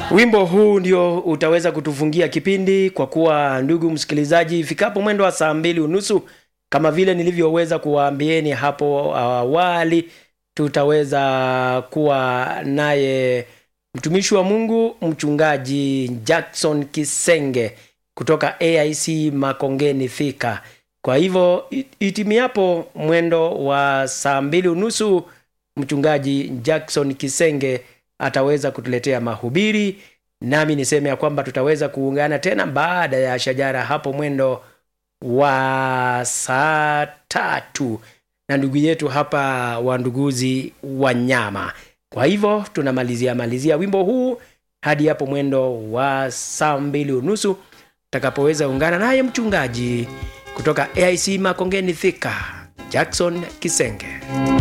Wimbo huu ndio utaweza kutufungia kipindi, kwa kuwa ndugu msikilizaji, ifikapo mwendo wa saa mbili unusu kama vile nilivyoweza kuwaambieni hapo awali, tutaweza kuwa naye mtumishi wa Mungu mchungaji Jackson Kisenge kutoka AIC Makongeni Thika. Kwa hivyo itimiapo mwendo wa saa mbili unusu mchungaji Jackson Kisenge ataweza kutuletea mahubiri, nami niseme ya kwamba tutaweza kuungana tena baada ya shajara hapo mwendo wa saa tatu na ndugu yetu hapa wanduguzi wanyama. Kwa hivyo tunamalizia malizia wimbo huu hadi hapo mwendo wa saa mbili unusu utakapoweza ungana naye mchungaji kutoka AIC Makongeni Thika, Jackson Kisenge.